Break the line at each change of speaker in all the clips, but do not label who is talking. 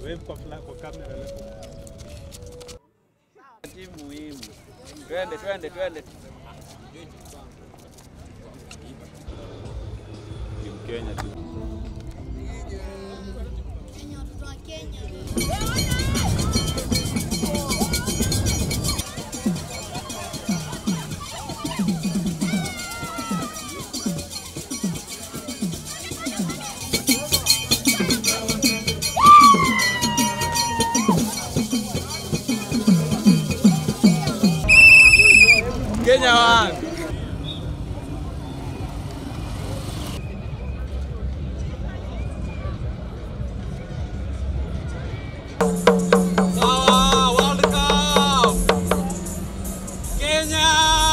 Wave kwa fla- kwa kamera alafu
Timu muhimu. Twende, twende, twende.
Team Kenya tu.
Kenya, watoto wa Kenya.
Kenya one. Sawa, World Cup. Kenya.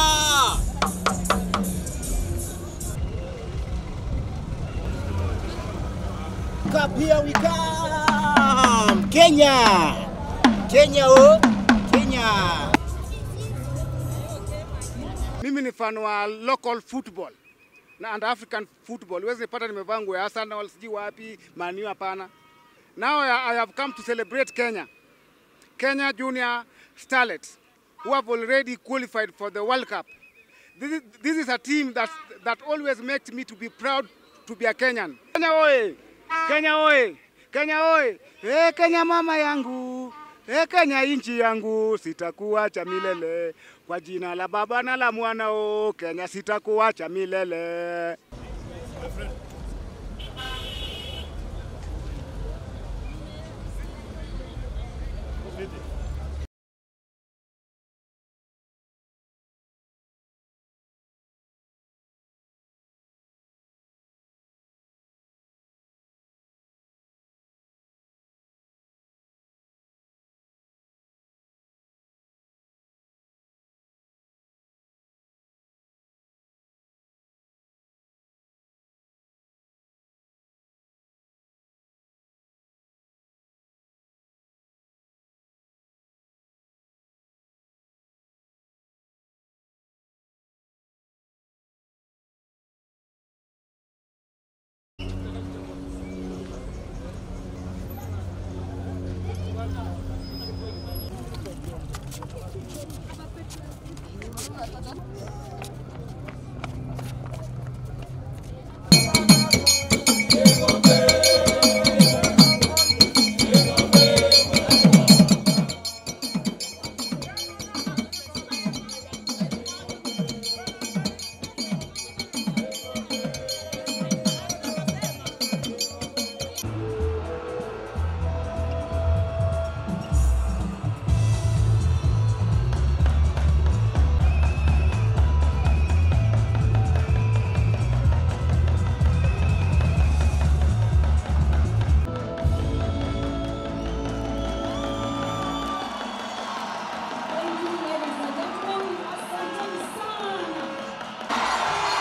Cup, here we come! Kenya! Kenya oh! Kenya!
Mimi ni fan wa local football na and African football. Huwezi nipata nimevaa nguo ya Arsenal sijui wapi, Man U hapana. Now I I have come to celebrate Kenya. Kenya Junior Starlets who have already qualified for the World Cup. This is, this is a team that, that always makes me to be proud to be a Kenyan. Kenya oye! Kenya oye! Kenya oye! Hey, Kenya mama yangu! Hey, Kenya inchi yangu, sitakuacha milele. Kwa jina la Baba na la Mwana o Kenya sitakuacha milele.
Thank you, ladies and gentlemen. Asanteni sana.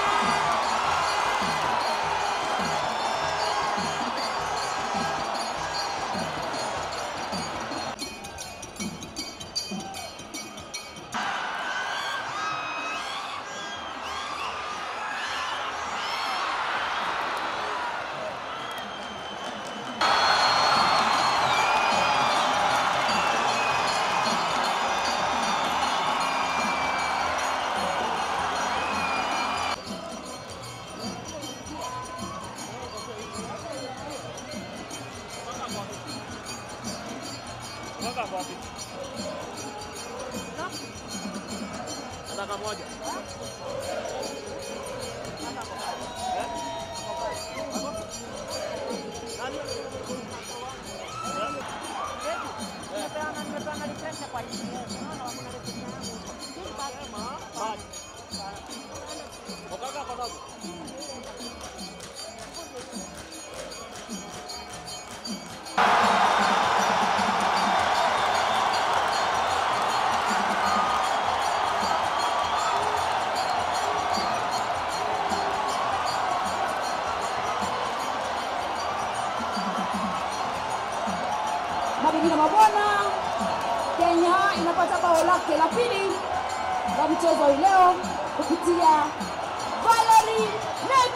Mabibi na mabwana, Kenya inapata bao lake la pili la mchezo hii leo kupitia Valerie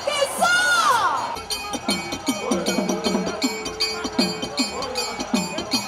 Mekisa.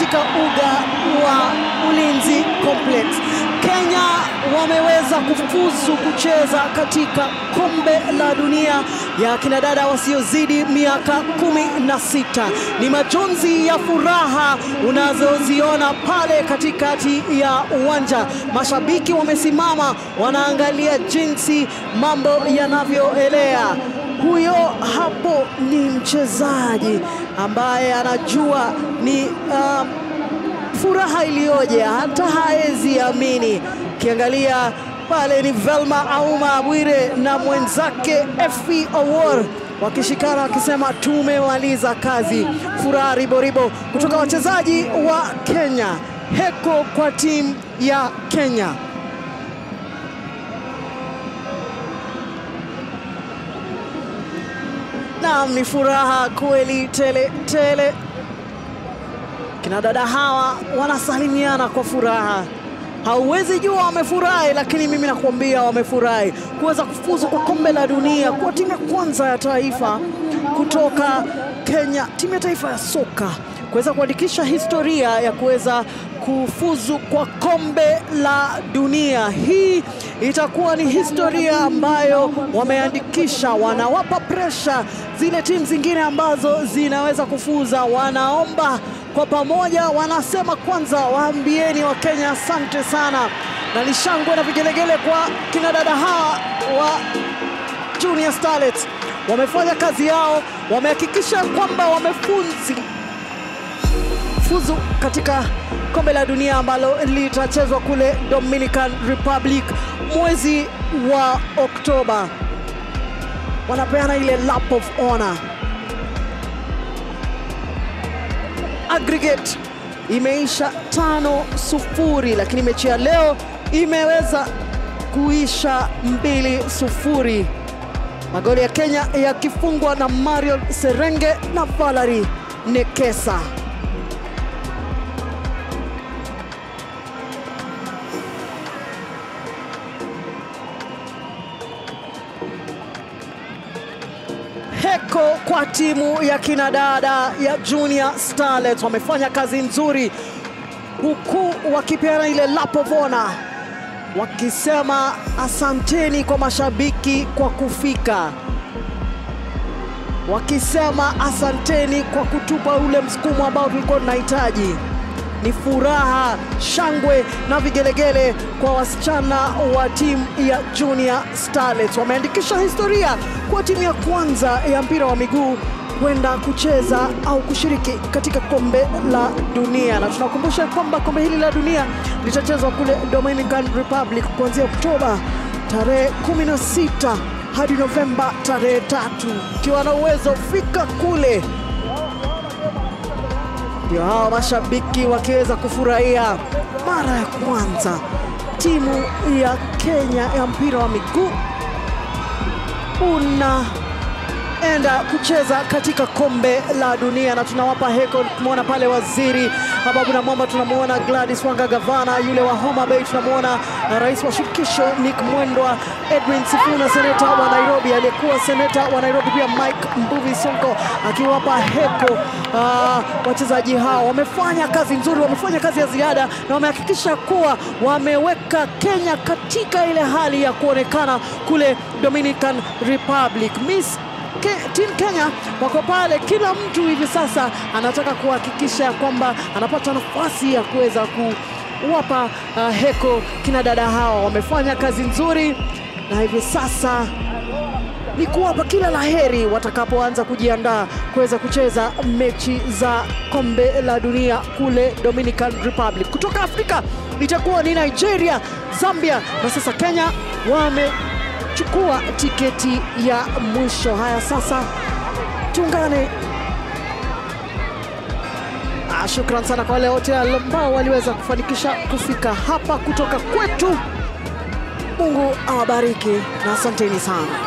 katika uga wa Ulinzi Complex. Kenya wameweza kufuzu kucheza katika kombe la dunia ya kinadada wasiozidi miaka kumi na sita. Ni majonzi ya furaha unazoziona pale katikati ya uwanja. Mashabiki wamesimama wanaangalia jinsi mambo yanavyoelea. Huyo hapo ni mchezaji ambaye anajua ni uh, furaha iliyoje, hata haezi amini. Ukiangalia pale ni Velma Auma Bwire na mwenzake Effie Owor wakishikana wakisema tumemaliza kazi. Furaha riboribo kutoka wachezaji wa Kenya. Heko kwa timu ya Kenya. Naam, ni furaha kweli tele tele. Kina dada hawa wanasalimiana kwa furaha. Hauwezi jua wamefurahi, lakini mimi nakuambia wamefurahi kuweza kufuzu kwa kombe la dunia, kuwa timu ya kwanza ya taifa kutoka Kenya, timu ya taifa ya soka kuweza kuandikisha historia ya kuweza kufuzu kwa kombe la dunia. Hii itakuwa ni historia ambayo wameandikisha, wanawapa presha zile timu zingine ambazo zinaweza kufuza. Wanaomba kwa pamoja, wanasema kwanza, waambieni Wakenya asante sana, na ni shangwe na vigelegele kwa kina dada hawa wa Junior Starlets. Wamefanya kazi yao, wamehakikisha kwamba wamefunzi fuzu katika kombe la dunia ambalo litachezwa kule Dominican Republic mwezi wa Oktoba. Wanapeana ile lap of honor. Aggregate imeisha tano sufuri, lakini mechi ya leo imeweza kuisha mbili sufuri, magoli ya Kenya yakifungwa na Marion Serenge na Valerie Nekesa. Heko kwa timu ya kinadada ya Junior Starlets, wamefanya kazi nzuri huku wakipeana ile lap of honor, wakisema asanteni kwa mashabiki kwa kufika, wakisema asanteni kwa kutupa ule msukumo ambao tulikuwa tunahitaji. Ni furaha, shangwe na vigelegele kwa wasichana wa timu ya Junior Starlets. Wameandikisha historia kwa timu ya kwanza ya mpira wa miguu kwenda kucheza au kushiriki katika kombe la dunia, na tunakumbusha kwamba kombe hili la dunia litachezwa kule Dominican Republic kuanzia Oktoba tarehe 16 hadi Novemba tarehe tatu. Ukiwa na uwezo fika kule ndio hao mashabiki wakiweza kufurahia mara ya kwanza timu ya Kenya ya mpira wa miguu unaenda kucheza katika kombe la dunia, na tunawapa heko. Tumeona pale waziri Hababu Namwamba, tunamwona Gladys Wanga, gavana yule wa Homa Bay, tunamwona rais wa shirikisho Nick Mwendwa, Edwin Sifuna, seneta wa Nairobi, aliyekuwa seneta wa Nairobi pia Mike Mbuvi Sonko akiwapa heko. Uh, wachezaji hao wamefanya kazi nzuri, wamefanya kazi ya ziada na wamehakikisha kuwa wameweka Kenya katika ile hali ya kuonekana kule Dominican Republic. Miss Ke, Team Kenya wako pale, kila mtu hivi sasa anataka kuhakikisha kwamba anapata nafasi ya kuweza kuwapa uh, heko kina dada hawa. Wamefanya kazi nzuri na hivi sasa ni kuwapa kila laheri watakapoanza kujiandaa kuweza kucheza mechi za kombe la dunia kule Dominican Republic. Kutoka Afrika itakuwa ni Nigeria, Zambia na sasa Kenya wamechukua tiketi ya mwisho. Haya, sasa tuungane. Ah, shukran sana kwa wale wote ambao waliweza kufanikisha kufika hapa kutoka kwetu. Mungu awabariki na asanteni sana.